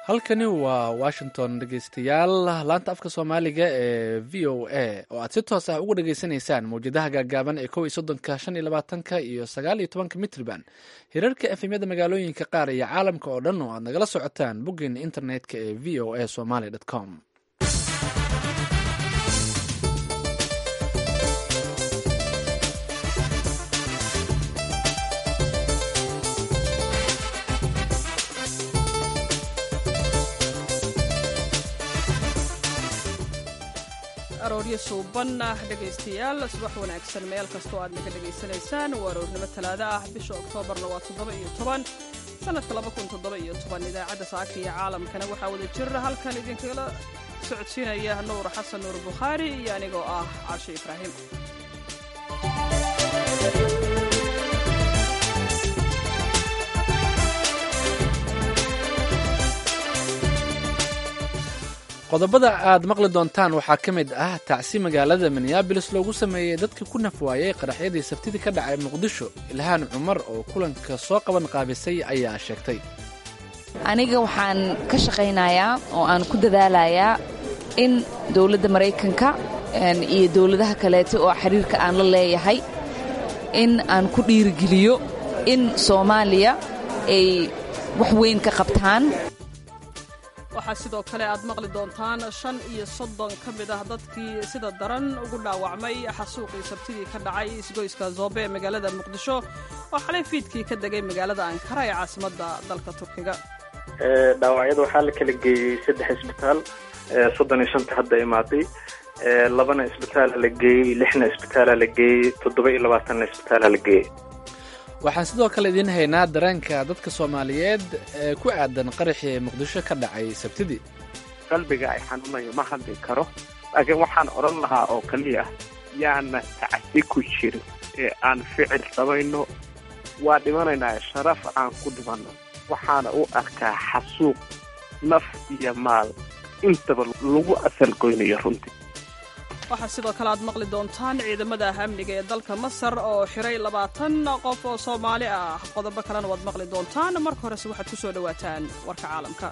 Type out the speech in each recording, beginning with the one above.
halkani waa washington dhegeystayaal laanta afka soomaaliga ee v o a oo aad si toos ah uga dhagaysanaysaan mawjadaha gaagaaban ee kow iyo soddonka shan iyo labaatanka iyo sagaal iyo tobanka mitriban hirarka efemyada magaalooyinka qaar iyo caalamka oo dhan oo aad nagala socotaan boggeena internetka ee v o a somaly com arooryo suuban ah dhegaystayaal subax wanaagsan meel kastoo aad naga dhegaysanaysaan waa aroornimo talaado ah bisha oktoobarna waa toddoba iyo toban sannadka laba kun toddoba iyo toban idaacadda saaka iyo caalamkana waxaa wada jira halkan idinkala socodsiinaya nuur xasan nuur bukhaari iyo anigoo ah caashe ibraahim qodobada aad maqli doontaan waxaa ka mid ah tacsi magaalada minneabolis loogu sameeyey dadkii ku nafwaayey qaraxyadii sabtidii ka dhacay muqdisho ilhaan cumar oo kulanka soo qaban qaabisay ayaa sheegtay aniga waxaan ka shaqaynayaa oo aan ku dadaalayaa in dowladda maraykanka iyo dowladaha kaleete oo xiriirka aan la leeyahay in aan ku dhiirigeliyo in soomaaliya ay wax weyn ka qabtaan waxaa sidoo kale aad maqli doontaan shan iyo soddon ka mid ah dadkii sida daran ugu dhaawacmay xasuuqii sabtidii ka dhacay isgoyska zoobe ee magaalada muqdisho oo xalay fiidkii ka degay magaalada ankara ee caasimadda dalka turkiga dhaawacyada waxaa la kala geeyey saddex isbitaal soddon iyo shanta hadda imaaday labana isbitaala la geeyey lixna isbitaala la geeyey toddoba iyo labaatanna isbitaala la geeyey waxaan sidoo kale idiin haynaa dareenka dadka soomaaliyeed ee ku aadan qaraxii muqdisho ka dhacay sabtidii qalbiga ay xanuunayo ma hadli karo laakiin waxaan odhan lahaa oo keliya yaana tacsi ku jirin ee aan ficil samayno waa dhimanaynaa sharaf aan ku dhimanno waxaana u arkaa xasuuq naf iyo maal intaba lagu asalgoynayo runtii waxaa sidoo kale aad maqli doontaan ciidamada amniga ee dalka masar oo xiray labaatan qof oo soomaali ah qodobo kalena waad maqli doontaan marka horese waxaad ku soo dhowaataan warka caalamka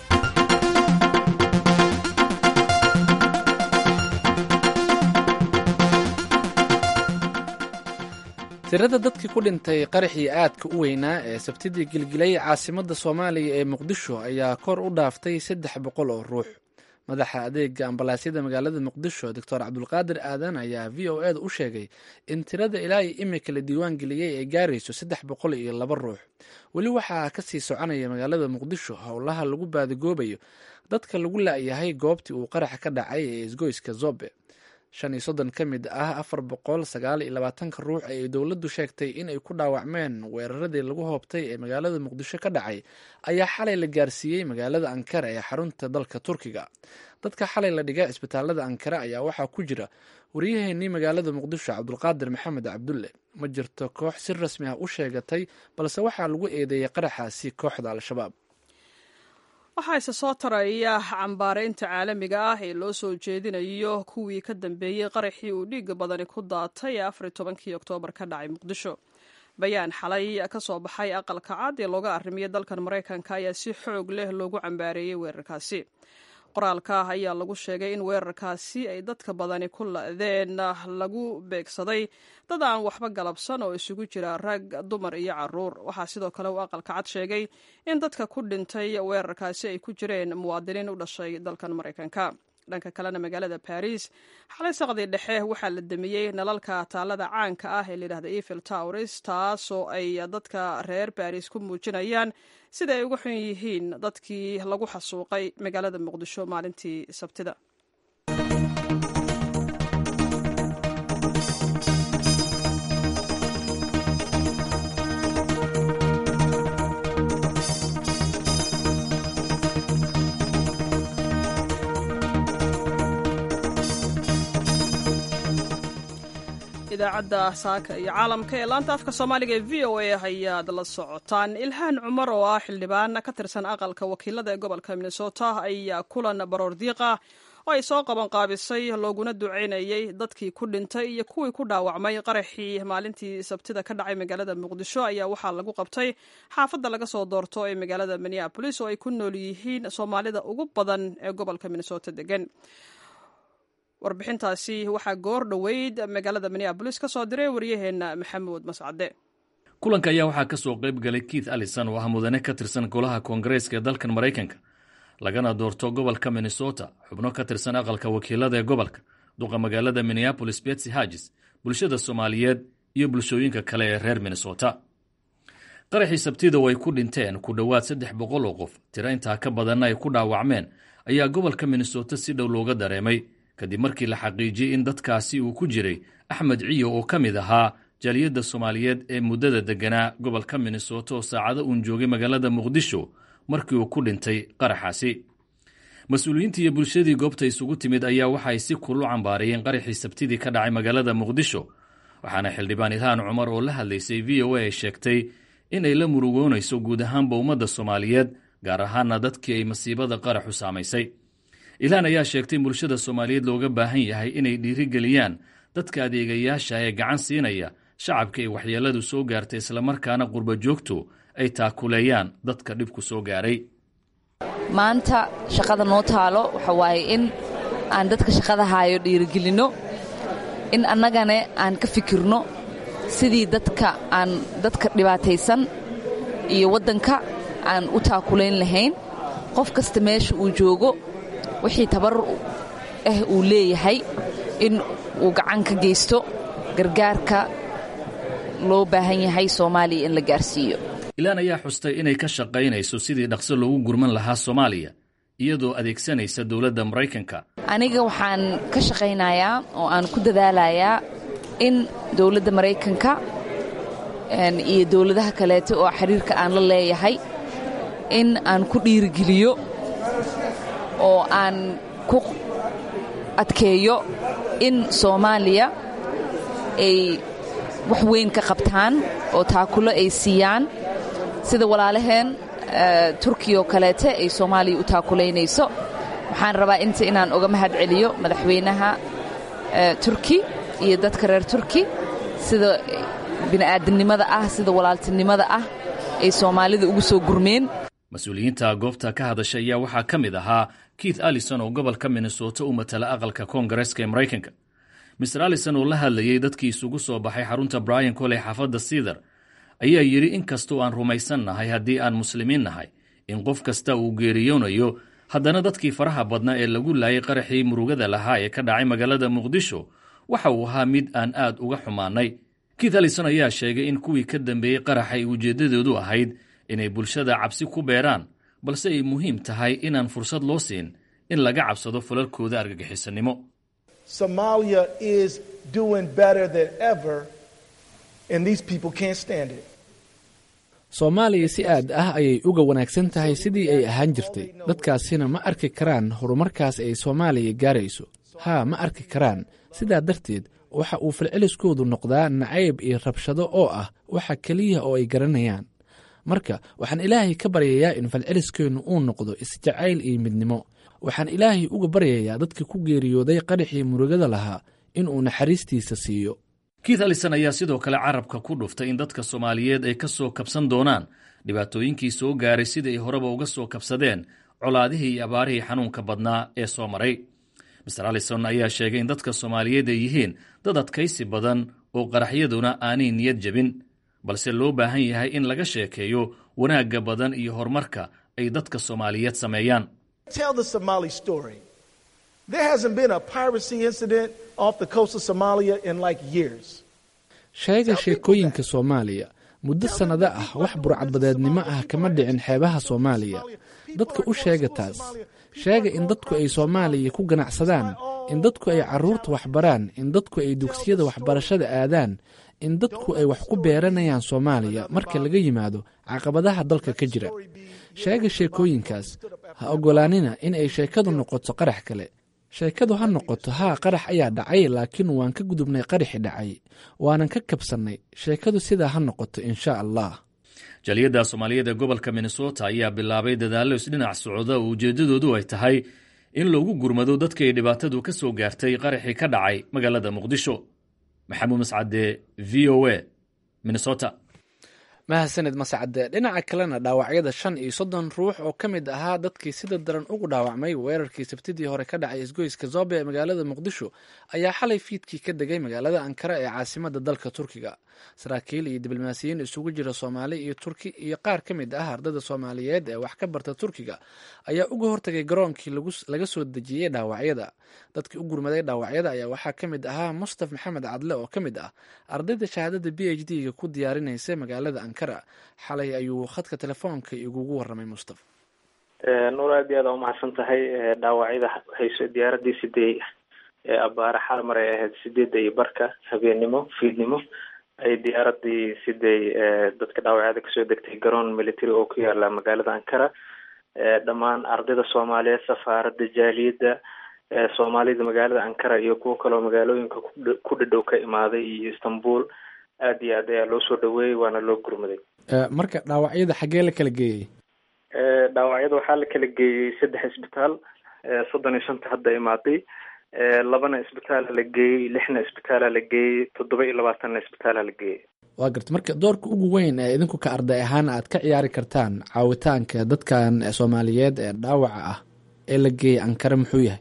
tirada dadkii ku dhintay qaraxii aadka u weynaa ee sabtidii gilgilay caasimadda soomaaliya ee muqdisho ayaa kor u dhaaftay saddex boqol oo ruux madaxa adeega ambalaasyada magaalada muqdisho doctor cabdulqaadir aadan ayaa v o eda u sheegay in tirada ilaa iyo imika la diiwaan geliyey ay gaarayso saddex boqol iyo laba ruux weli waxaa kasii soconaya magaalada muqdisho howlaha lagu baadigoobayo dadka lagu la'yahay goobtii uu qaraxa ka dhacay ee isgoyska zobe shan iyo soddon ka mid ah afar boqol sagaal iyo labaatanka ruux ayay dowladdu sheegtay inay ku dhaawacmeen weeraradii lagu hoobtay ee magaalada muqdisho ka dhacay ayaa xalay la gaarsiiyey magaalada ankara ee xarunta dalka turkiga dadka xalay la dhigay cisbitaalada ankara ayaa waxaa ku jira waryaheennii magaalada muqdisho cabdulqaadir maxamed cabdulle ma jirto koox si rasmi ah u sheegatay balse waxaa lagu eedeeyey qaraxaasi kooxda al-shabaab waxaa isa soo taraya cambaaraynta caalamiga ah ee loo soo jeedinayo kuwii ka dambeeyey qaraxii uu dhiiga badani ku daatay ee afar iyo tobankii oktoobar ka dhacay muqdisho bayaan xalay ka soo baxay aqalka cad ee looga arrimiyay dalkan maraykanka ayaa si xoog leh loogu cambaareeyey weerarkaasi qoraalka ayaa lagu sheegay in weerarkaasi ay dadka badani ku la'deen lagu beegsaday dad aan waxba galabsan oo isugu jira rag dumar iyo caruur waxaa sidoo kale uu aqalka cad sheegay in dadka ku dhintay weerarkaasi ay ku jireen muwaadiniin u dhashay dalkan maraykanka dhanka kalena magaalada baris xalay saqdii dhexe waxaa la damiyey nalalka taalada caanka ah ee layidhahda evil towris taasoo ay dadka reer baris ku muujinayaan sida ay uga xun yihiin dadkii lagu xasuuqay magaalada muqdisho maalintii sabtida idaacadda saaka iyo caalamka ee laanta afka soomaaliga ee v o a ayaad la socotaan ilhaan cumar oo ah xildhibaan ka tirsan aqalka wakiilada ee gobolka minnesota ayaa kulan baroor diiqa oo ay soo qaban qaabisay looguna ducaynayay dadkii ku dhintay iyo kuwii ku dhaawacmay qaraxii maalintii sabtida ka dhacay magaalada muqdisho ayaa waxaa lagu qabtay xaafadda laga soo doorto ee magaalada minneabolis oo ay ku nool yihiin soomaalida ugu badan ee gobolka minnesota degan warbixintaasi waxaa goor dhoweyd magaalada minneabolis ka soo diray waryaheena maxamuud mascade kulanka ayaa waxaa ka soo qayb galay keith allison oo ah mudane ka tirsan golaha koongareeska ee dalkan maraykanka lagana doorto gobolka minnesota xubno ka tirsan aqalka wakiilada ee gobolka duqa magaalada minneabolis betsy hagis bulshada soomaaliyeed iyo bulshooyinka kale ee reer minnesota qaraxii sabtida oo ay ku dhinteen ku dhowaad saddex boqol oo qof tiro intaa ka badanna ay ku dhaawacmeen ayaa gobolka minnesota si dhow looga dareemay kadib markii la xaqiijiyey in dadkaasi uu ku jiray axmed ciyo oo ka mid ahaa jaaliyadda soomaaliyeed ee muddada degganaa gobolka minnesota oo saacado uun joogay magaalada muqdisho markii uu ku dhintay qaraxaasi mas-uuliyiintii iyo bulshadii goobta isugu timid ayaa waxay si kulu cambaarayeen qaraxii sabtidii ka dhacay magaalada muqdisho waxaana xildhibaan ilhaan cumar oo la hadlaysay v o a ay sheegtay in ay la murugoonayso guud ahaanba ummadda soomaaliyeed gaar ahaana dadkii ay masiibada qaraxu saamaysay ilhaan ayaa sheegtay in bulshada soomaaliyeed looga baahan yahay inay dhiirigeliyaan dadka adeegayaasha ee gacan siinaya shacabka ay waxyeeladu soo gaartay islamarkaana qurba joogto ay taakuleeyaan dadka dhibku soo gaaray maanta shaqada noo taalo waxa waaye in aan dadka shaqada haayo dhiirigelinno in annagane aan ka fikirno sidii dadka aan dadka dhibaataysan iyo waddanka aan u taakulayn lahayn qof kasta meesha uu joogo wixii tabar ah uu leeyahay in uu gacan ka geysto gargaarka loo baahan yahay soomaaliya in la gaarsiiyo ilaan ayaa xustay inay ka shaqaynayso sidii dhaqso loogu gurman lahaa soomaaliya iyadoo adeegsanaysa dowladda maraykanka aniga waxaan ka shaqaynayaa oo aan ku dadaalayaa in dowladda maraykanka iyo dowladaha kaleeto oo xiriirka aan la leeyahay in aan ku dhiirigeliyo oo aan ku adkeeyo in soomaaliya ay wax weyn ka qabtaan oo taakulo ay siiyaan sida walaalaheen turkiya oo kaleete ay soomaaliya u taakulaynayso waxaan rabaa inta inaan uga mahad celiyo madaxweynaha turki iyo dadka reer turki sida bini'aadamnimada ah sida walaaltinimada ah ay soomaalida ugu soo gurmeen mas-uuliyiinta goobta ka hadashay ayaa waxaa ka mid ahaa keith allison oo gobolka minnesota u matala aqalka koongareeska ee maraykanka mister allison oo la hadlayey dadkii isugu soo baxay xarunta brian koley xaafadda siidar ayaa yidhi in kastoo aan rumaysan nahay haddii aan muslimiin nahay in qof kasta uu geeriyoonayo haddana dadkii faraha badnaa ee lagu laayay qaraxii murugada lahaa ee ka dhacay magaalada muqdisho waxa uu ahaa mid aan aad uga xumaannay keith allison ayaa sheegay in kuwii ka dambeeyey qaraxa ay ujeeddadoodu ahayd inay bulshada cabsi ku beeraan balse ay muhiim tahay inaan fursad loo siin in laga cabsado falalkooda argagixisanimo Somalia is doing better than ever, and these people can't stand it. soomaaliya si aad ah ayay uga wanaagsan tahay sidii ay ahaan jirtay dadkaasina ma arki karaan horumarkaas ay soomaaliya gaarayso haa ma arki karaan sidaa darteed waxa uu falceliskoodu noqdaa nacayb iyo rabshado oo ah waxa keliya oo ay garanayaan marka waxaan ilaahay ka baryayaa in falceliskeennu uu noqdo isjacayl iyo midnimo waxaan ilaahay uga baryayaa dadka ku geeriyooday qaraxii murugada lahaa inuu naxariistiisa siiyo keith allison ayaa sidoo kale carabka ku dhuftay in dadka soomaaliyeed ay ka soo kabsan doonaan dhibaatooyinkii soo gaaray sidai ay horeba uga soo kabsadeen colaadihii iyo abaarihii xanuunka badnaa ee soo maray master allison ayaa sheegay in dadka soomaaliyeed ay yihiin dad adkaysi badan oo qaraxyaduna aanay niyad jebin balse loo baahan yahay in laga sheekeeyo wanaagga badan iyo horumarka ay dadka soomaaliyeed sameeyaan Tell the Somali story. There hasn't been a piracy incident off the coast of Somalia in like years. sheega sheekooyinka soomaaliya muddo sannado ah wax burcadbadeednimo ah kama dhicin xeebaha soomaaliya dadka u sheega taas sheega in dadku ay soomaaliya ku ganacsadaan in dadku ay carruurta waxbaraan in dadku ay dugsiyada waxbarashada aadaan in dadku ay wax ku beeranayaan soomaaliya marka laga yimaado caqabadaha dalka ka jira sheega sheekooyinkaas ha oggolaanina in ay sheekadu noqoto qarax kale sheekadu ha noqoto haa qarax ayaa dhacay laakiin waan ka gudubnay qaraxi dhacay waanan ka kabsannay sheekadu sidaa ha noqoto insha allah jaaliyadda soomaaliyeed ee gobolka minnesota ayaa bilaabay dadaallo isdhinac socda oo ujeeddadoodu ay tahay in loogu gurmado dadka ay dhibaatadu ka soo gaartay qaraxii ka dhacay magaalada muqdisho maxamuud mascade v o a minnesota mahadsanid mascade dhinaca kalena dhaawacyada shan iyo soddon ruux oo ka mid ahaa dadkii sida daran ugu dhaawacmay weerarkii sabtidii hore ka dhacay isgoyska zobe ee magaalada muqdisho ayaa xalay fiidkii ka degay magaalada ankara ee caasimada dalka turkiga saraakiil iyo diblomaasiyiin isugu jira soomaali iyo turki iyo qaar ka mid ah ardada soomaaliyeed ee wax ka barta turkiga ayaa uga hortagay garoonkii laga soo dejiyey dhaawacyada dadkii u gurmaday dhaawacyada ayaa waxaa ka mid ahaa mustaf maxamed cadle oo ka mid ah ardayda shahaadada b h d ga ku diyaarinaysa magaalada ankara xalay ayuu khadka telefoonka igugu waramay mustaf nuur aad iyo aad aa umahadsan tahay dhaawacyada hayso diyaaradii sidee abaare xalmar ay ahayd sideedda iyo barka habeennimo fiidnimo ay diyaaradii siday dadka dhaawacyada kasoo degtay garoon military oo ku yaala magaalada ankara dhammaan ardayda soomaaliyeed safaarada jaaliyadda soomaalida magaalada ankara iyo kuwo kaloo magaalooyinka ku dhadhow ka imaaday iyo istanbul aad iyo aad ayaa loo soo dhaweeyey waana loo gurmaday marka dhaawacyada xaggee la kala geeyey dhaawacyada waxaa la kala geeyey saddex isbitaal soddon iyo shanta hadda imaaday labana isbitaala la geeyey lixna isbitaala la geeyey toddoba iyo labaatanna isbitaala la geeyey waa garta marka doorka ugu weyn ee idinku ka arday ahaan aad ka ciyaari kartaan caawitaanka dadkan soomaaliyeed ee dhaawaca ah ee la geeyey ankara muxuu yahay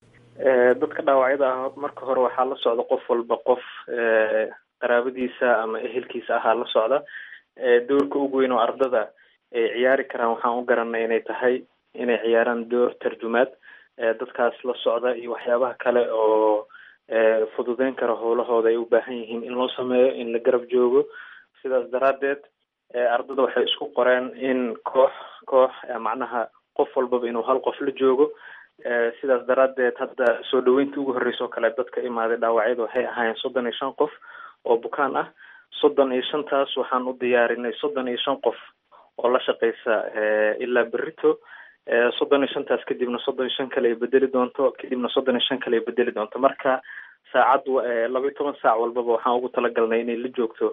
dadka dhaawacyada ah marka hore waxaa la socda qof walba qof qaraabadiisa ama ehelkiisa ahaa la socda doorka ugu weyn oo ardada ay ciyaari karaan waxaan u garanay inay tahay inay ciyaaraan door tarjumaad dadkaas la socda iyo waxyaabaha kale oo fududeyn kara howlahooda ay u baahan yihiin in loo sameeyo in la garab joogo sidaas daraadeed ardada waxay isku qoreen in koox koox macnaha qof walbaba inuu hal qof la joogo sidaas daraadeed hadda soo dhaweyntii ugu horreysa oo kale dadka imaaday dhaawacyada waxay ahaayeen soddon iyo shan qof oo bukaan ah soddon iyo shantaas waxaan u diyaarinay soddon iyo shan qof oo la shaqeysa ilaa berito soddon iyo shantaas kadibna soddon iyo shan kale ay bedeli doonto kadibna soddon iyo shan kale ay bedeli doonto marka saacad laba iyo toban saac walbaba waxaan ugu talagalnay inay la joogto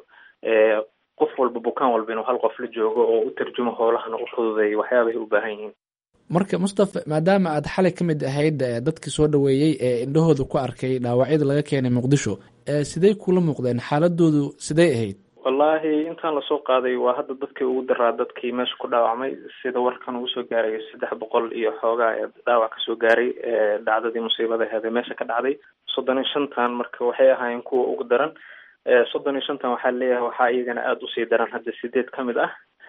qof walba bukaan walba inuu hal qof la joogo oo u tarjumo howlahana u fududeeyo waxyaabahay u baahan yihiin marka mustafa maadaama aad xalay ka mid ahayd dadkii soo dhaweeyey ee indhahooda ku arkay dhaawacyada laga keenay muqdisho sidey kula muuqdeen xaaladoodu sidey ahayd wallaahi intaan lasoo qaaday waa hadda dadkii ugu daraa dadkii meesha ku dhaawacmay sida warkan ugu soo gaarayo saddex boqol iyo xoogaa ee dhaawac kasoo gaaray dhacdadii musiibada aheed ee meesha ka dhacday soddon iyo shantan marka waxay ahaayeen kuwa ugu daran soddon iyo shantan waxaa leeyahay waxaa iyagana aada usii daran hadda sideed ka mid ah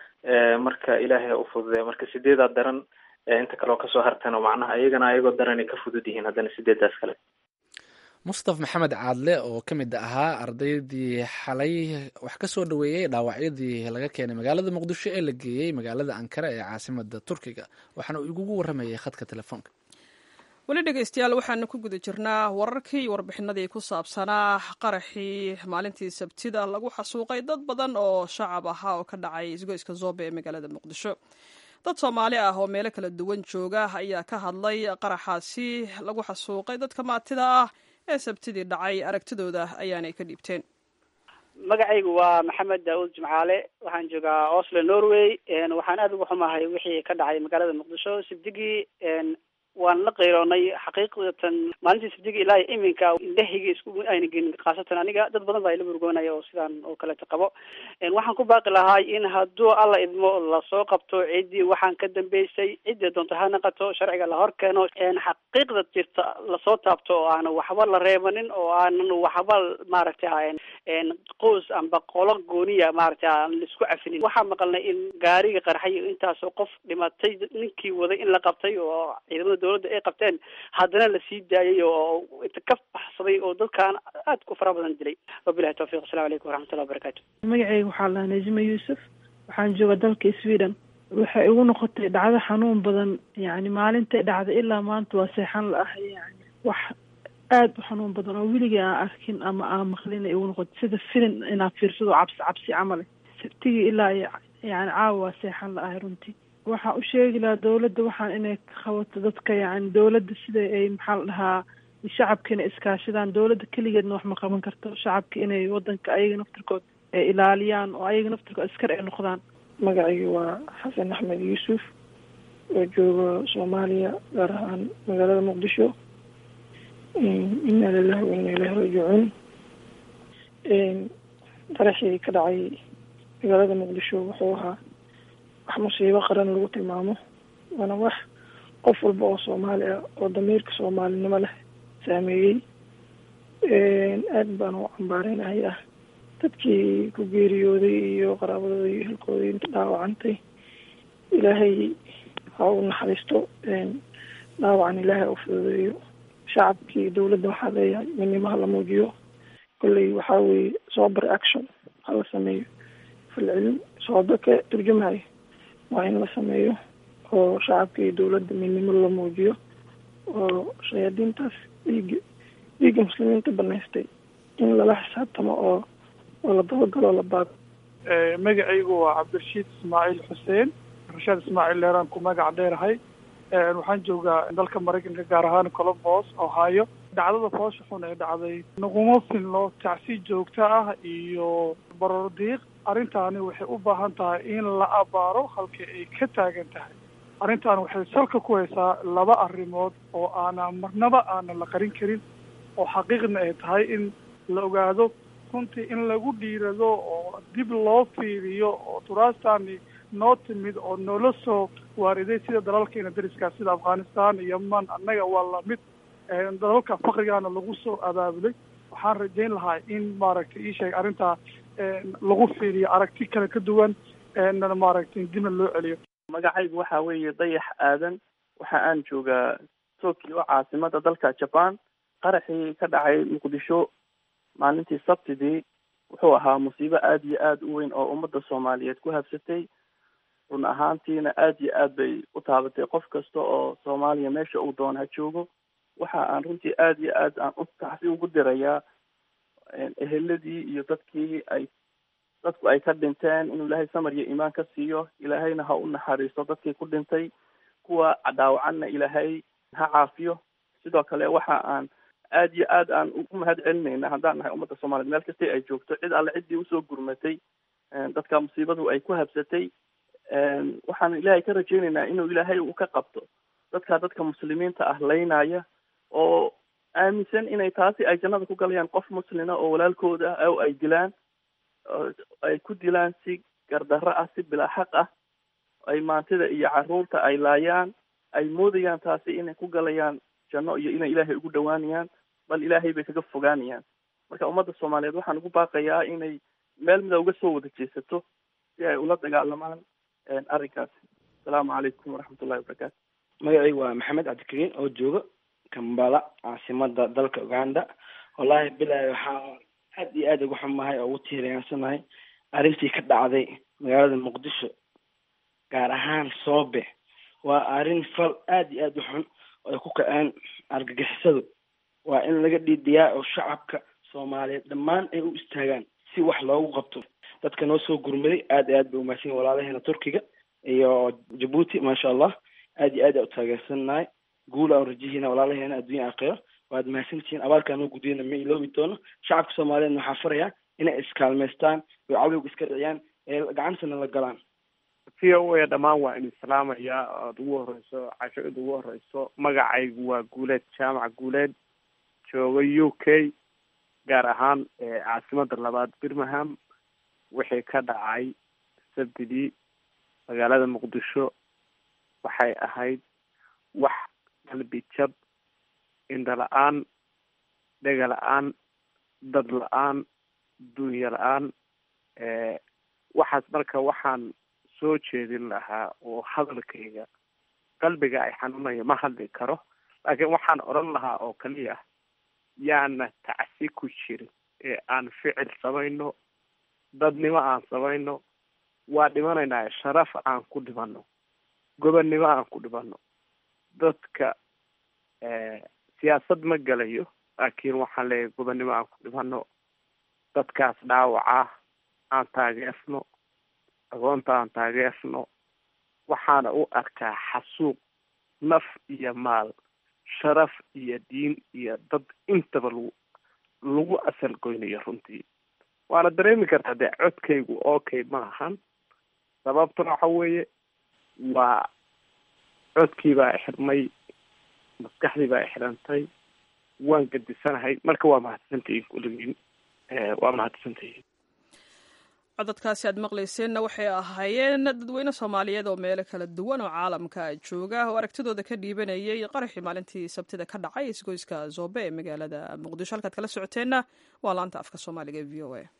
marka ilaahay ha u fududeya marka sideedaa daran inta kaleoo kasoo hartana macnaha iyagana ayagoo daranay ka fudud yihiin haddana sideedaas kale mustaf maxamed caadle oo ka mid ahaa ardaydii xalay wax ka soo dhaweeyey dhaawacyadii laga keenay magaalada muqdisho ee la geeyey magaalada ankara ee caasimada turkiga waxaana uu igugu waramayay khadka telefoonka weli dhegeystayaal waxaanu ku guda jirnaa wararkii iyo warbixinadii ku saabsanaa qaraxii maalintii sabtida lagu xasuuqay dad badan oo shacab ahaa oo ka dhacay isgoyska zoobe ee magaalada muqdisho dad soomaali ah oo meelo kala duwan jooga ayaa ka hadlay qaraxaasi lagu xasuuqay dadka maatida ah ee sabtidii dhacay aragtidooda ayaanay ka dhiibteen magacaygu waa maxamed daawud jimcaale waxaan joogaa oslo norway waxaan aada uga xumahay wixii ka dhacay magaalada muqdisho sabdigii waan la qayroonay xaqiiqatan maalintii sabdigi ilaa iminka indhahayga isku ayna gelin khaasatan aniga dad badan baa ila murgoonaya oo sidaan oo kaleeta qabo waxaan ku baaqi lahay in hadduu alla idmo lasoo qabto ciddii waxaan ka dambeysay ciddii doonto ha naqato sharciga la hor keeno xaqiiqda jirta lasoo taabto oo aanan waxba la reebanin oo aanan waxba maaragtay qoys amba qolo gooniya maaragtay aan laisku cafinin waxaa maqalnay in gaariga qarxay intaasoo qof dhimatay ninkii waday in la qabtay oo ciidamada dowladda ay qabteen haddana lasii daayay oo inta ka baxsaday oo dadkaan aad ku fara badan dilay wabilahi tawfiq asalamu calaykum waraxmatullahi wabarakatu magacayga waxaa lahaa najima yuusuf waxaan jooga dalka sweden waxay igu noqotay dhacdo xanuun badan yani maalintay dhacday ilaa maanta waa seexan la ah yani wax aada u xanuun badan oo weligii aan arkin ama aan maqlin igu noqotay sida filin inaad fiirsado cabsi cabsi camale sabtigii ilaa yani caawa waa seexan la ahay runtii waxaan u sheegi lahaa dawladda waxaan inay qabato dadka yani dawladda sida ay maxaa la dhahaa shacabka inay iskaashadaan dawladda keligeedna wax ma qaban karto shacabka inay wadanka ayaga naftirkood ay ilaaliyaan oo ayaga naftirkood askar ay noqdaan magacayga waa xasan axmed yuusuf oo jooga soomaaliya gaar ahaan magaalada muqdisho inna lilahi wa inna ilahi raajicuun qaraxii ka dhacay magaalada muqdisho wuxuu ahaa wax musiibo qaran lagu tilmaamo waana wax qof walba oo soomaali ah oo damiirka soomaalinimo leh saameeyey aad baan u cambaareynaya ah dadkii ku geeriyooday iyo qaraabadooda iyo ehelkooda inta dhaawacantay ilaahay ha u naxariisto dhaawacan ilaahay u fududeeyo shacabkii dowladda waxaa leeyahay midnimo hala muujiyo kolley waxaa weeye sober action hala sameeyo falcelin soodo ka turjumayo waa in la sameeyo oo shacabka iyo dowladda midnimo la muujiyo oo shayaadiintaas dhiiga dhiigga muslimiinta banaystay in lala xisaabtamo oo oo la dabagalo la baago magacaygu waa cabdirashiid ismaaciil xuseen rashaad ismaaciil leeraan ku magac dheerahay waxaan joogaa dalka maraykanka gaar ahaan colombos ohio dhacdada foosha xun ee dhacday naguma filno tacsi joogto ah iyo baroor diiq arrintaani waxay u baahan tahay in la abaaro halka ay ka taagan tahay arrintan waxay salka ku haysaa laba arrimood oo aana marnaba aana la qarin karin oo xaqiiqna ay tahay in la ogaado runtii in lagu dhiirado oo dib loo fiiriyo oo turaastani noo timid oo noola soo waariday sida dalalkeena dariska sida afghanistan iyo yeman annaga waa lamid dalalka fakrigaana lagu soo abaabulay waxaan rajayn lahaa in maaragtay ii sheeg arrintaa lagu fiiriyo aragti kale ka duwan maaragtay dibna loo celiyo magacaygu waxa weeye dayax aadan waxa aan joogaa tokyo caasimada dalka jaban qaraxii ka dhacay muqdisho maalintii sabtidii wuxuu ahaa musiibo aada iyo aada u weyn oo ummadda soomaaliyeed ku habsatay run ahaantiina aada iyo aad bay u taabatay qof kasta oo soomaaliya meesha uu doon ha joogo waxa aan runtii aada iyo aad aan u taxsi ugu dirayaa eheladii iyo dadkii ay dadku ay ka dhinteen inuu ilaahay samar iyo iimaan ka siiyo ilaahayna ha u naxariisto dadkii ku dhintay kuwa dhaawacanna ilaahay ha caafiyo sidoo kale waxa aan aada iyo aad aan ugu mahad celinayna haddaan nahay ummadda soomaliyeed meel kastay ay joogto cid alle ciddii usoo gurmatay dadka musiibadu ay ku habsatay waxaan ilaahay ka rajaynaynaa inuu ilaahay uu ka qabto dadka dadka muslimiinta ah laynaya oo aaminsan inay taasi ay jannada ku galayaan qof muslina oo walaalkooda ah oo ay dilaan ay ku dilaan si gardarro ah si bilaa xaq ah ay maantida iyo carruurta ay laayaan ay moodayaan taasi inay ku galayaan janno iyo inay ilaahay ugu dhawaanayaan bal ilaahay bay kaga fogaanayaan marka ummadda soomaaliyeed waxaan ugu baaqayaa inay meel mida uga soo wada jeesato si ay ula dagaalamaan arrinkaasi asalaamu calaykum waraxmatullahi wabarakaatu magacaygu waa maxamed cabdikariin oo jooga kambala caasimada dalka uganda wallahi bilahi waxaa aad iyo aad ugu xumahay oo ugu tiiriyaansanahay arrintii ka dhacday magaalada muqdisho gaar ahaan soobe waa arrin fal aad iyo aad u xun oo ay ku kaceen argagixisadu waa in laga dhiidiyaa oo shacabka soomaaliyeed dhammaan ay u istaagaan si wax loogu qabto dadka noo soo gurmaday aad iyo aad bay umahadsan yihin walaalaheena turkiga iyo jabuuti maasha allah aad iyo aad aa u taageersanahay guul aan rajihiina walaalaheena adduunya aakhiro waad mahadsantihiin abaalkaa noo gudiyana ma iloobi doono shacabka soomaaliyeedna waxaa farayaa inay iskaalmaystaan oo cadowga iska dhiciyaan ee gacantana la galaan v o a dhammaan waa in islaamaya oad ugu horeyso cashada ugu horeyso magacaygu waa guuleed jaamac guuleed jooga u k gaar ahaan caasimada labaad birmingham wixii ka dhacay sabtidii magaalada muqdisho waxay ahayd wax qalbi jab indha la-aan dhega la-aan dad la-aan dunya la-aan waxaas marka waxaan soo jeedin lahaa oo hadalkayga qalbiga ay xanuunayo ma hadli karo laakiin waxaan odhan lahaa oo kaliya yaana tacsi ku jirin ee aan ficil samayno dadnimo aan samayno waa dhimanaynaa sharaf aan ku dhimano gobonnimo aan ku dhimano dadka siyaasad ma gelayo laakiin waxaan leeyahay gobonnimo aan ku dhimano dadkaas dhaawaca aan taageerno agoonta aan taageerno waxaana u arkaa xasuuq naf iyo maal sharaf iyo diin iyo dad intaba lagu lagu asal goynayo runtii waana dareemi kartaa dee codkaygu okay ma ahan sababtuna waxa weeye waa codkii baa xirmay maskaxdii baa xirantay waan gadisanahay marka waa mahadsantihiin kulligiin waa mahadsantihiin codadkaasi aad maqlayseenna waxay ahaayeen dadweyne soomaaliyeed oo meelo kala duwan oo caalamka jooga oo aragtidooda ka dhiibanayay qaraxii maalintii sabtida ka dhacay isgoyska zoobe ee magaalada muqdisho halkaad kala socoteenna waa laanta afka soomaaliga e v o a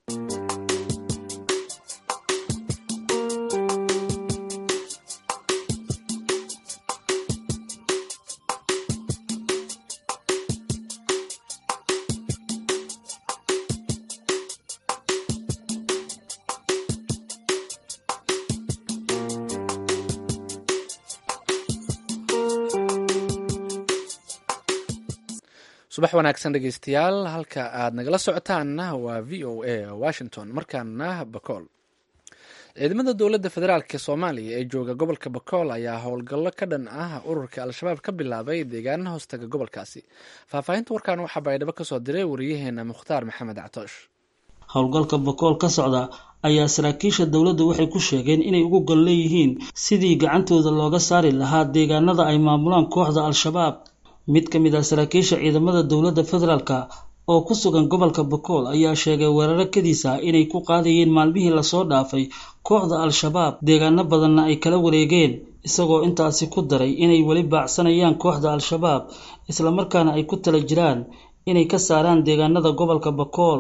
subax wanaagsan dhegeystayaal halka aad nagala socotaanna waa v o a washington markaana bakool ciidamada dowladda federaalk soomaaliya ee jooga gobolka bakool ayaa howlgallo ka dhan ah ururka al-shabaab ka bilaabay deegaana hoostaga gobolkaasi faahfaahinta warkan waxaa baydhabo kasoo diray wariyaheena mukhtaar maxamed catoosh howlgalka bakool ka socda ayaa saraakiisha dowladda waxay ku sheegeen inay ugu gol leeyihiin sidii gacantooda looga saari lahaa deegaanada ay maamulaan kooxda al-shabaab mid ka mid ah saraakiisha ciidamada dowladda federaalka oo ku sugan gobolka bakool ayaa sheegay weeraro kadiisa inay ku qaadayeen maalmihii lasoo dhaafay kooxda al-shabaab deegaano badanna ay kala wareegeen isagoo intaasi ku daray inay weli baacsanayaan kooxda al-shabaab islamarkaana ay ku tala jiraan inay ka saaraan deegaanada gobolka bakool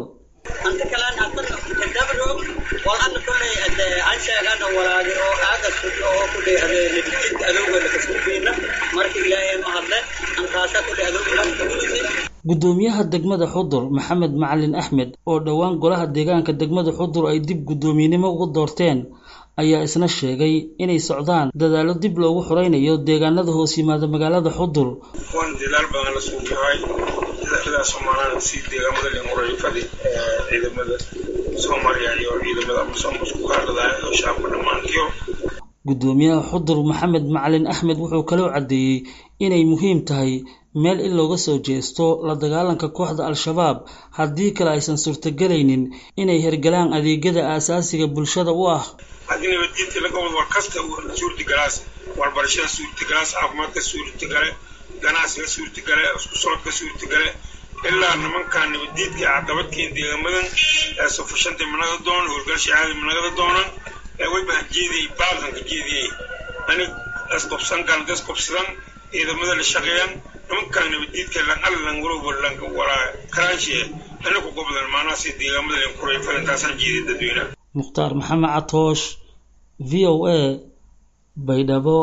gudoomiyaha degmada xudur maxamed macalin axmed oo dhowaan golaha deegaanka degmada xudur ay dib guddoomiyenimo ugu doorteen ayaa isna sheegay inay socdaan dadaallo dib loogu xoreynayo deegaanada hoos yimaada magaalada xudur waan dadaal badan la suugahay dadaalada soomaalana si deegaamada linguray fadhi ciidamada soomaaliya iyo ciidamada amasom isku kaadhadaya oo shacabka dhammaantiyo guddoomiyaha xudur maxamed macalin axmed wuxuu kaloo caddeeyey inay muhiim tahay meel in looga soo jeesto la dagaalanka kooxda al-shabaab haddii kale aysan suurtagelaynin inay hergalaan adeegyada aasaasiga bulshada u ah haddii nabadgeedka laga wado war kasta suurtagalaas waxbarashada suurtagalaas caafimaadka suurtagale ganacsiga suurtagale isku socodka suurtagale ilaa nimankaa nabadgeedka cadabadkeen deegamadan sufashanta managa doonan howlgalsha caadi managada doonan wayba jeediyay baalanka jeediyay anig asqobsan galda asqobsadan ciidamada la shaqeeyan nimankaa nabadgeedka lanallan walowba lanka walaa karaashe anigu gobdan maanaasi deegaamada linkuray falintaasaan jeediyay dadweynaha mukhtaar maxamed catoosh v o a baydhabo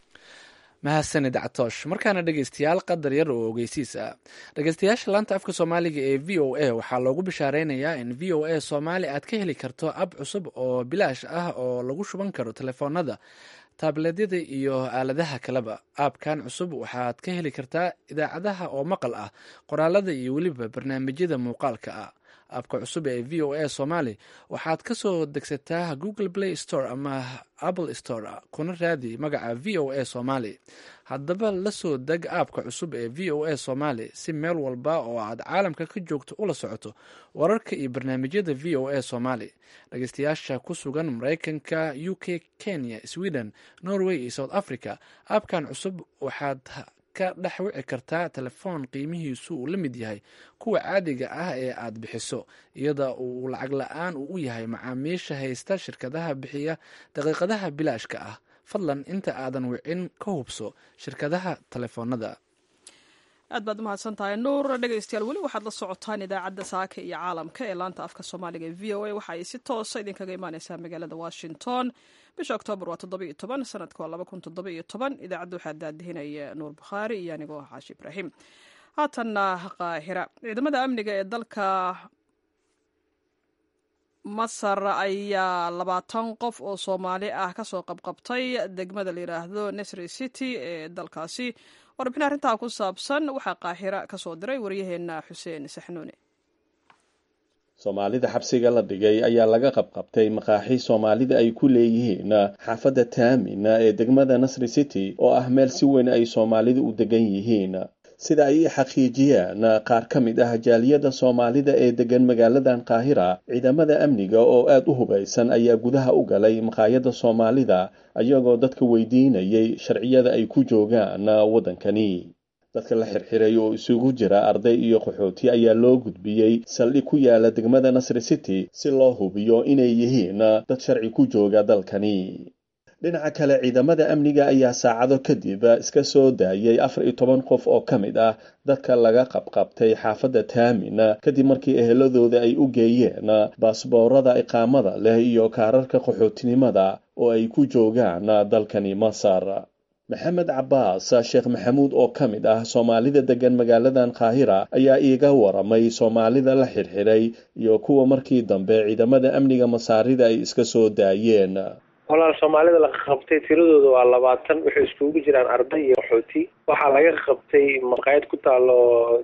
mahadsanid catoosh markaana dhegeystayaal qadar yar oo ogeysiis ah dhegeystayaasha laanta afka soomaaliga ee v o a waxaa loogu bishaareynaya in v o a soomaali aad ka heli karto ab cusub oo bilaash ah oo lagu shuban karo telefoonada taableedyada iyo aaladaha kaleba aabkan cusub waxaad ka heli kartaa idaacadaha oo maqal ah qoraalada iyo weliba barnaamijyada muuqaalka ah aabka cusub ee v o a somaali waxaad ka soo degsataa google play store ama apple store kuna raadi magaca v o a somaali haddaba la soo deg aabka cusub ee v o a somaali si meel walba oo aad caalamka ka joogto ula socoto wararka iyo barnaamijyada v o a somaali dhageystayaasha ku sugan mareykanka u k kenya sweden norway iyo south africa aabkan cusub waxaad ka dhex wici kartaa telefoon qiimihiisu uu la mid yahay kuwa caadiga ah ee aad bixiso iyada uu lacag la-aan uu u yahay macaamiisha haysta shirkadaha bixiya daqiiqadaha bilaashka ah fadlan inta aadan wicin ka hubso shirkadaha telefoonada aad baad umahadsan tahay nuur dhegeystayaal weli waxaad la socotaan idaacadda saaka iyo caalamka ee laanta afka soomaaliga ee v o a waxa ay si toosa idinkaga imaaneysaa magaalada washington bisha oktoobar waa toddoba-iyo toban sanadka waa laba kun toddoba iyo toban idaacadda waxaa daadihinaya nuur bukhaari iyo anigoo xaashi ibraahim haatanna qaahira ciidamada amniga ee dalka masar ayaa labaatan qof oo soomaali ah kasoo qabqabtay degmada la yidhaahdo nesri city ee dalkaasi warbixin arrintaa ku saabsan waxaa qaahira kasoo diray waryaheena xuseen saxnuune soomaalida xabsiga la dhigay ayaa laga qabqabtay maqaaxi soomaalida ay ku leeyihiin xaafadda taamina ee degmada nasri city oo ah meel si weyn ay soomaalidu u degan yihiin sida ay i xaqiijiyeen qaar ka mid ah jaaliyadda soomaalida ee degan magaaladan qaahira ciidamada amniga oo aada u hubaysan ayaa gudaha u galay maqaayadda soomaalida ayagoo dadka weydiinayay sharciyada ay ku joogaan waddankani dadka la xirxiray oo isugu jira arday iyo qaxooti ayaa loo gudbiyey saldhig ku yaala degmada nasri city si loo hubiyo inay yihiin dad sharci ku jooga dalkani dhinaca kale ciidamada amniga ayaa saacado kadib iska soo daayay afar iyo toban qof oo ka mid ah dadka laga qabqabtay xaafadda taamin kadib markii eheladooda ay u geeyeen baasboorada iqaamada leh iyo kaararka qaxootinimada oo ay ku joogaan dalkani masar maxamed cabaas sheekh maxamuud oo ka mid ah soomaalida degan magaaladan qaahira ayaa iiga waramay soomaalida la xirxiray iyo kuwa markii dambe ciidamada amniga masaarida ay iska soo daayeen walaal soomaalida la qabtay tiradooda waa labaatan waxay iskugu jiraan arday iyo qaxooti waxaa laga qabtay maqaayad ku taalo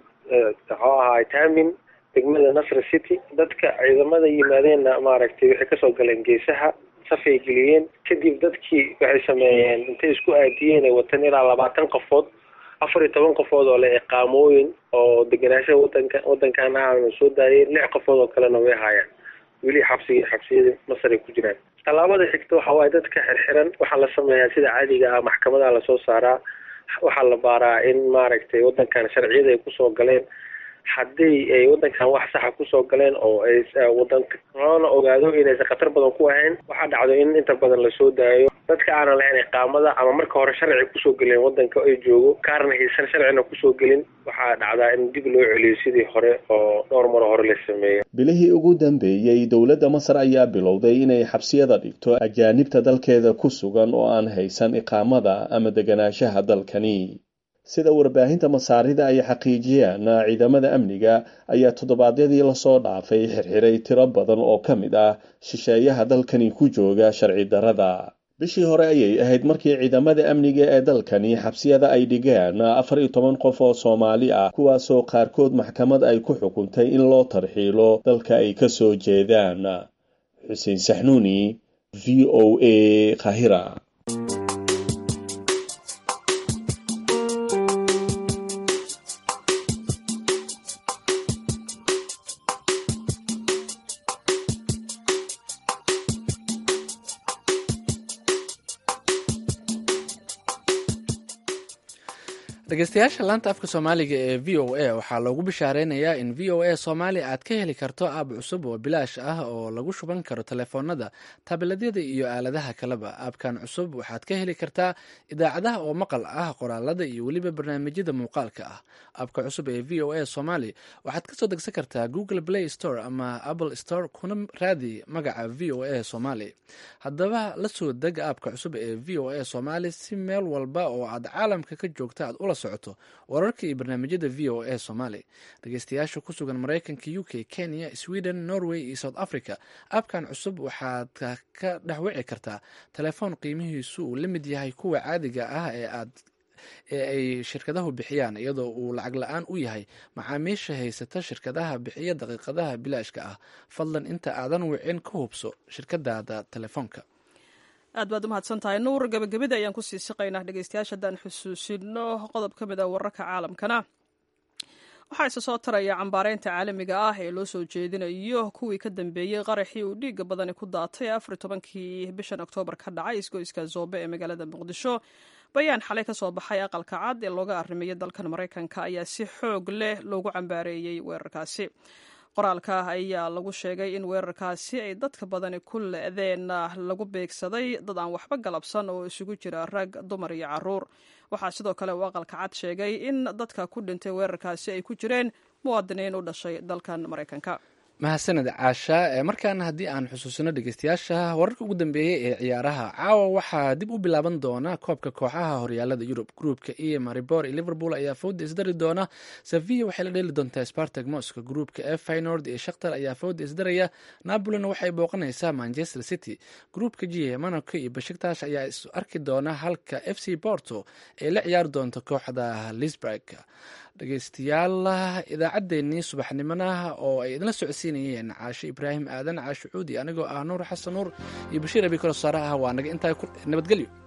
muxuu ahaay taamin degmada nasr city dadka ciidamada yimaadeenna maaragtay waxay kasoo galeen geesaha safay geliyeen kadib dadkii waxay sameeyeen intay isku aadiyeen ay watan ilaa labaatan qofood afar iyo toban qofood oo leh iqaamooyin oo degenaanshaha wadanka wadankan ahana soo daayeen lix qofood oo kalena way haayaan weli xabsiga xabsiyada masar ay ku jiraan tallaabada xigta waxa waaye dadka xirxiran waxaa la sameeyaa sida caadiga ah maxkamadaha lasoo saaraa waxaa la baaraa in maaragtay wadankan sharciyada ay kusoo galeen haddii ay wadankan wax saxa kusoo galeen oo ay wadanka loona ogaado inaysan khatar badan ku ahayn waxaa dhacdo in inta badan lasoo daayo dadka aanan lahayn iqaamada ama marka hore sharci kusoo gelin wadanka ay joogo kaarna haysan sharcina kusoo gelin waxaa dhacdaa in dib loo celiyo sidii hore oo dhowr maro hore la sameeyo bilihii ugu dambeeyey dowladda masar ayaa bilowday inay xabsiyada dhigto ajaanibta dalkeeda ku sugan oo aan haysan iqaamada ama deganaanshaha dalkani sida warbaahinta masaarida ay xaqiijiyeen ciidamada amniga ayaa toddobaadyadii lasoo dhaafay xirxiray tiro badan oo ka mid ah shisheeyaha dalkani ku jooga sharci darada bishii hore ayay ahayd markii ciidamada amniga ee dalkani xabsiyada ay dhigeen afar iyo toban qof oo soomaali ah kuwaasoo qaarkood maxkamad ay ku xukuntay in loo tarxiilo dalka ay ka soo jeedaan xuseen saxnuuni v o a kahira dhegeystayaasha laanta afka soomaaliga ee v o a waxaa loogu bishaareynaya in v o a soomaali aad ka heli karto aab cusub oo bilaash ah oo lagu shuban karo telefoonada tabiladyada iyo aaladaha kaleba aabkan cusub waxaad ka heli kartaa idaacadaha oo maqal ah qoraalada iyo weliba barnaamijyada muuqaalka ah aabka cusub ee v o a somaali waxaad kasoo degsan kartaa google play store ama apple store kuna raadi magaca v o a somaali haddaba la soo deg aabka cusub ee v o a somaali si meel walba oo aad caalamka ka joogta aad ula socoto wararka iyo barnaamijyada v o a somaali dhegeystayaasha ku sugan maraykanka u k kenya sweden norway iyo south africa aabkan cusub waxaad ka dhexwici kartaa telefoon qiimihiisu uu la mid yahay kuwa caadiga ah ee aad ee ay shirkadahu bixiyaan iyadoo uu lacag la-aan u yahay macaamiisha haysata shirkadaha bixiya daqiiqadaha bilaashka ah fadlan inta aadan wicin ka hubso shirkadaada telefoonka aad baad u mahadsan tahay nuur gabagabada ayaan kusii siqaynaa dhegeystayaasha haddaan xusuusino qodob ka mid a wararka caalamkana waxaa isa soo taraya cambaareynta caalamiga ah ee loo soo jeedinayo kuwii ka dambeeyey qaraxii uu dhiiga badani ku daatay afar tobankii bishan oktoobar ka dhacay isgoyska zoobe ee magaalada muqdisho bayaan xalay ka soo baxay aqalka cad ee looga arrimeeyay dalkan maraykanka ayaa si xoog leh loogu cambaareeyey weerarkaasi qoraalka ayaa lagu sheegay in weerarkaasi ay dadka badani ku le-deen lagu beegsaday dad aan waxba galabsan oo isugu jira rag dumar iyo caruur waxaa sidoo kale uu aqalka cad sheegay in dadka ku dhintay weerarkaasi ay ku jireen muwaadiniin u dhashay dalkan maraykanka mahadsaned caasha markaana haddii aan xusuusino dhegeystayaasha wararka ugu dambeeyey ee ciyaaraha caawa waxaa dib u bilaaban doona koobka kooxaha horyaalada yurub gruupka e maribor iyo liverpool ayaa fooda isdari doona sevilla waxay la dheeli doontaa spartag mosco gruupka f finord iyo shakhtar ayaa fooda isdaraya napolina waxay booqanaysaa manchester city gruupka g monaco iyo bashiktash ayaa is arki doona halka f c porto ay la ciyaari doonto kooxda lisburg dhegeystayaal idaacaddeenii subaxnimona oo ay idinla socodsiinayeen caashe ibraahim aadan caashe cuudi anigoo ah nuur xasan nuur iyo bashiir abi kalosaare ah waa naga intaa nabadgelyo